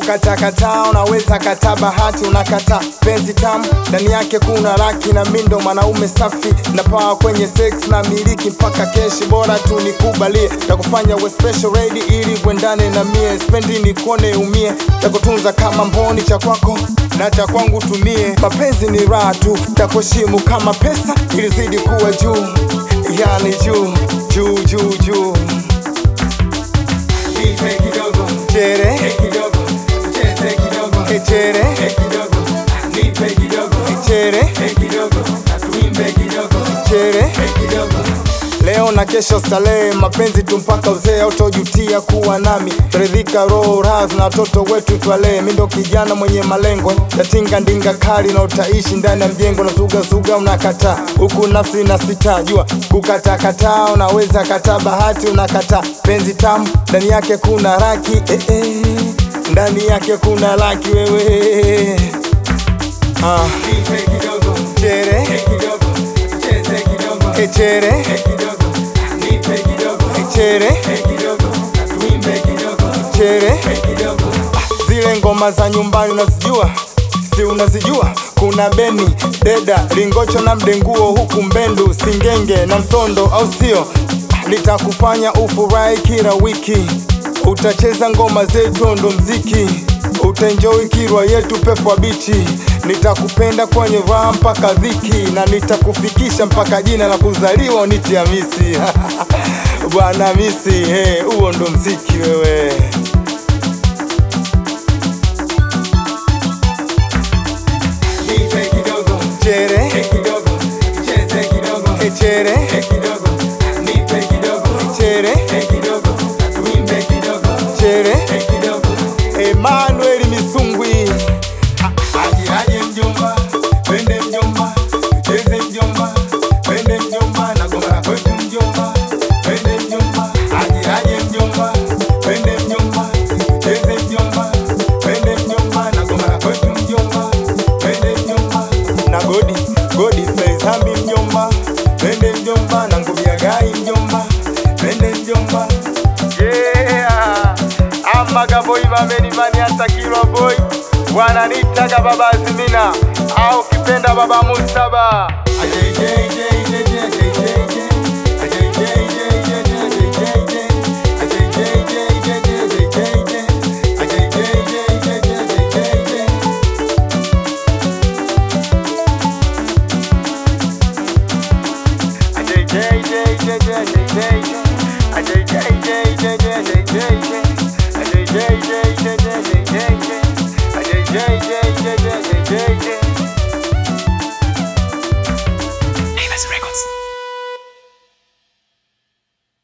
Kukatakata unaweza kata bahati, unakata penzi tamu, ndani yake kuna laki na mindo, mwanaume safi na pawa kwenye sex na miliki mpaka keshi, bora tu nikubalie, takufanya we special ready ili uendane na mie, spendi nikone umie, takutunza kama mboni, cha kwako na cha kwangu tumie, mapenzi ni raha tu, takuheshimu kama pesa ili zidi kuwa juu, yani juu juu juu juu Nipe kidogo, chere he kidogo, cheze kidogo, echere he kidogo, nipe kidogo, chere he kidogo, tuimbe kidogo, chere he kidogo. leo na kesho starehe, mapenzi tu mpaka uzee, autojutia kuwa nami, taridhika roho raz na watoto wetu twalee. Mi ndo kijana mwenye malengo, tatinga ndinga kali na utaishi ndani ya mjengo, na zuga zuga unakataa huku nafsi na sita jua kukatakata, unaweza kataa bahati, unakataa penzi tamu, ndani yake kuna raki eh, eh, ndani yake kuna laki wewe ah, Nipe kidogo, chere he kidogo, cheze kidogo, echere he kidogo, nipe kidogo, echere he kidogo, tuimbe kidogo, chere he kidogo. zile ngoma za nyumbani unazijua, si unazijua? Kuna beni deda lingocho na mdenguo, huku mbendu singenge na msondo, au sio? Litakufanya ufurahi kila wiki, utacheza ngoma zetu, ndo mziki utaenjoy kirwa yetu pepo bichi, nitakupenda kwenye raha mpaka dhiki, na nitakufikisha mpaka jina la kuzaliwa uniti Hamisi bwana Hamisi, hey, huo ndo mziki wewe. Nipe kidogo, Chere he kidogo, cheze kidogo, echere he kidogo, nipe kidogo, chere he kidogo, tuimbe kidogo, chere he kidogo. Emmanuel Misungwi Aje aje mjomba, twende mjomba, tucheze mjomba, twende mjomba, na goma la kwetu mjomba, twende mjomba. Aje aje mjomba, twende mjomba, tucheze mjomba, twende mjomba, na goma la kwetu mjomba, twende mjomba. na Godi Godi Faizambi mjomba, Twende mjomba, na nguvu ya gai mjomba, twende mjomba. yeah. Amaga boy bamenimani hata kilo boy wananitaga baba Azimina au kipenda baba Musaba Aje je je je je je je je. Aje je je je je je je je. Aje je je je je je je je. Aje je je je je je je je. AJJ